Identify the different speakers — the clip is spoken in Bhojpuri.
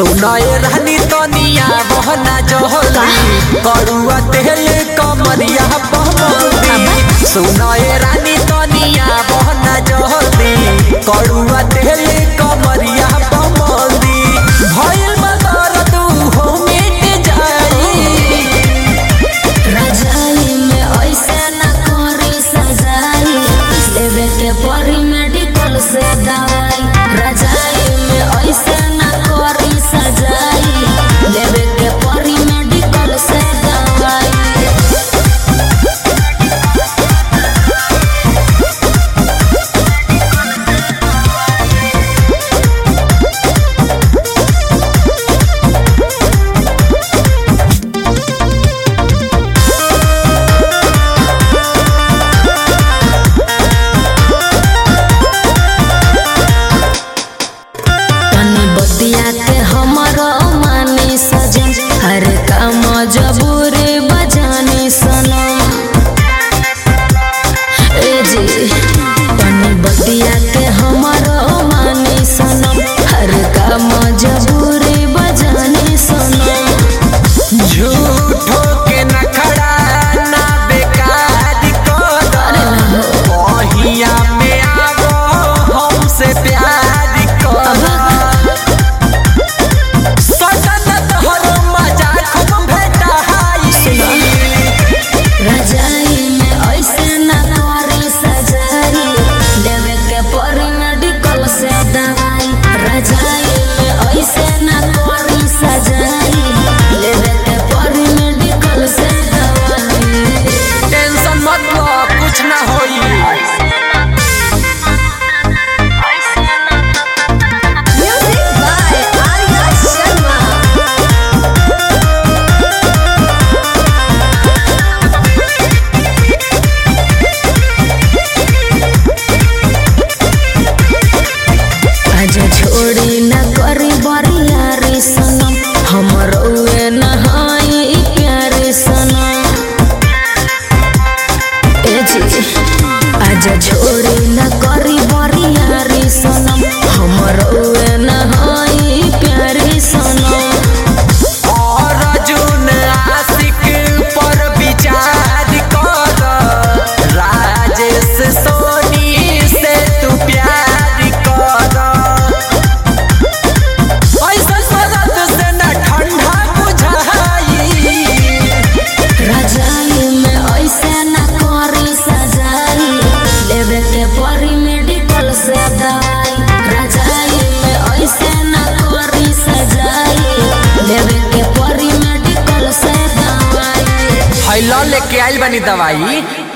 Speaker 1: सुनाए रहनी तनिया बहना जहली करुआ तेल कमरिया बहमदी सुनाए रानी तनिया बहना जहली करुआ तेल कमरिया बहमदी भइल मदर तू हो मिट जाई
Speaker 2: रजाई में ऐसे न करी सजाई लेवे के परी मेडिकल से दवाई रजाई में ऐसे न करी सजाई लेवे के परी मेडिकल से दवाई तनी बतिया के हमरो मानी सजन हर काम जबूरी बजानी सनम ए जी तनी बतिया के हमरो मानी सनम हर काम जबूरी बजानी सनम
Speaker 1: झूठो के नखड़ा ना बेकार कर बहिया में आवो हमसे प्यार कर सजन तोहर मजा खूब भेटाई
Speaker 2: रजाई में ऐसे न करी सजाई लेवे के परी मेडिकल से दवाई रजाई में ऐसे न करी सजाई लेवे के परी मेडिकल से दवाई
Speaker 1: टेंशन मत लो कुछ ना होई
Speaker 2: म्यूजिक बाय आर्या शर्मा आज छोड़ी न करी बरियारी सनम हमर उए नहाई प्यारे सनम ए जी आज छोड़ी न करी बरियारी सनम हमर उए नहाई प्यारे सनम
Speaker 1: और अर्जुन आशिक पर विचार कर राजेश सोनी से तू प्यार कर ऐसा शरत से न ठंडा बुझाई
Speaker 2: रजाई में ऐसे न करी सजाई लेवे के परी मेडिकल से दवाई रजाई में ऐसे न करी सजाई लेवे के परी मेडिकल से दवाई
Speaker 1: हैलो लेके आइल बनी दवाई